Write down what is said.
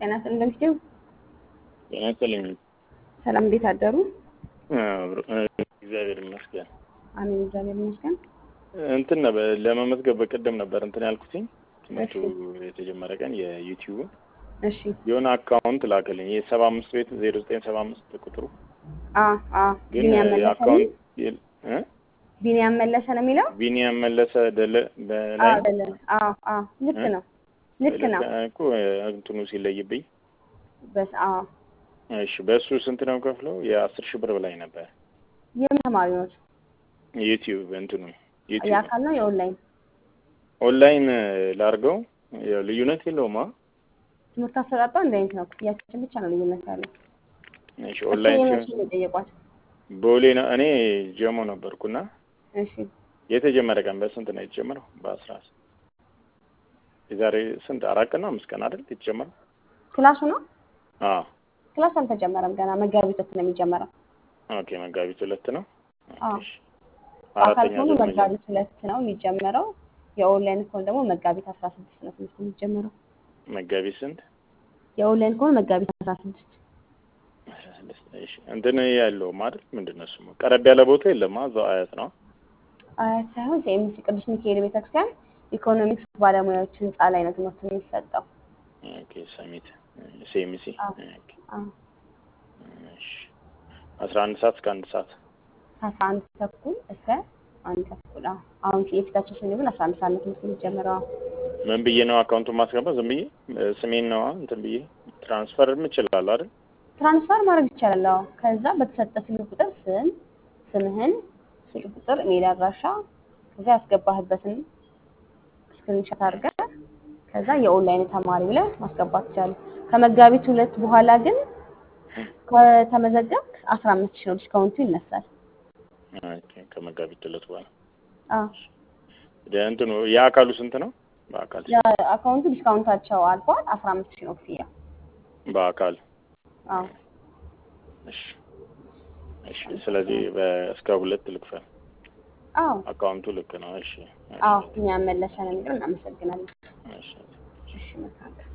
ጤና እንደምትይው ጤና ይስጥልኝ። ሰላም፣ እንዴት አደሩ? እግዚአብሔር ይመስገን። አሜን፣ እግዚአብሔር ይመስገን። እንትን ነበር ለመመዝገብ በቀደም ነበር እንትን ያልኩትኝ ትምህርቱ የተጀመረ ቀን የዩቲዩብ እሺ። የሆነ አካውንት ላከልኝ የሰባ አምስት ቤት ዜሮ ዘጠኝ ሰባ አምስት ቁጥሩ አ አ ግን ቢኒያም መለሰ ነው የአካውንት የ- እ? ቢኒያም መለሰ ነው የሚለው። ቢኒያም መለሰ ደለ አ በላይ ደለ አ አ ልክ እ? ነው፣ ልክ ነው። እኮ እንትኑ ሲለይብኝ በስ አ እሺ በእሱ ስንት ነው ከፍለው የአስር ሺህ ብር በላይ ነበር የምን ተማሪዎች ዩቲዩብ እንትኑ ዩቲዩብ የአካል ነው የኦንላይን ኦንላይን ላርገው ያው ልዩነት የለውም አ ትምህርት አሰጣጧ እንደ አይነት ነው። ክፍያችን ብቻ ነው ልዩነት ያለው። እሺ እሱ ኦንላይን የመቼ ሲሆን ነው የጠየቋት? ቦሌ ነው እኔ ጀሞ ነበርኩና እሺ የተጀመረ ቀን በስንት ነው የተጀመረው በአስራ የዛሬ ስንት አራት ቀን ነው አምስት ቀን አይደል የተጀመረው ክላሱ ነው አዎ ክላስ አልተጀመረም ገና መጋቢት ሁለት ነው የሚጀመረው። ኦኬ መጋቢት ሁለት ነው አዎ እሺ በአካል አራተኛ ከሆኑ ዙር መጀመር መጋቢት ሁለት ነው የሚጀመረው። የኦንላይን ከሆነ ደግሞ መጋቢት አስራ ስድስት ነው ትምህርት የሚጀመረው። መጋቢት ስንት የኦንላይን ከሆነ መጋቢት አስራ ስድስት አስራ ስድስት እሺ እንትን ያለው አይደል ምንድን ነው ስሙ ቀረብ ያለ ቦታ የለም እዛው አያት ነው አያት ሳይሆን ሴሚሲ ቅዱስ ሚካኤል ቤተክርስቲያን ኢኮኖሚክስ ባለሙያዎች ህንፃ ላይ ነው ትምህርት የሚሰጠው። ኦኬ ሰሚት ሴሚሲ አዎ ኦኬ አዎ እሺ አስራ አንድ ሰዓት እስከ አንድ ሰዓት ከአስራ አንድ ተኩል እስከ አንድ ተኩል አዎ። አሁን የፊታችን ሰኞ ግን አስራ አንድ ሰዓት ነው ትምህርት የሚጀምረው። አዎ። ምን ብዬ ነው አካውንቱን ማስገባት ዝም ብዬ እ፣ ስሜን ነው እንትን ብዬ ትራንስፈር እችላለሁ አይደል ትራንስፈር ማድረግ ይቻላል። አዎ። ከዛ በተሰጠ ስልክ ቁጥር ስም፣ ስምህን፣ ስልክ ቁጥር፣ ኢሜል አድራሻ ከዛ ያስገባህበትን ስክሪንሾት አድርገህ ከዛ የኦንላይን ተማሪ ብለህ ማስገባት ይቻላል። ከመጋቢት ሁለት በኋላ ግን ከተመዘገብክ አስራ አምስት ሺህ ነው ዲስካውንቱ ይነሳል። ኦኬ ከመጋቢት ሁለት በኋላ አዎ። ደ- እንትኑ የአካሉ ስንት ነው በአካል ሲሆን? የአካውንቱ ዲስካውንታቸው አልፏል። አስራ አምስት ሺህ ነው ክፍያ። በአካል አዎ እሺ እሺ ስለዚህ በ- እስከ ሁለት ልክፈል አዎ አካውንቱ ልክ ነው እሺ አዎ እኛ መለሰን ነገር እናመሰግናለን። እሺ እሺ መልካም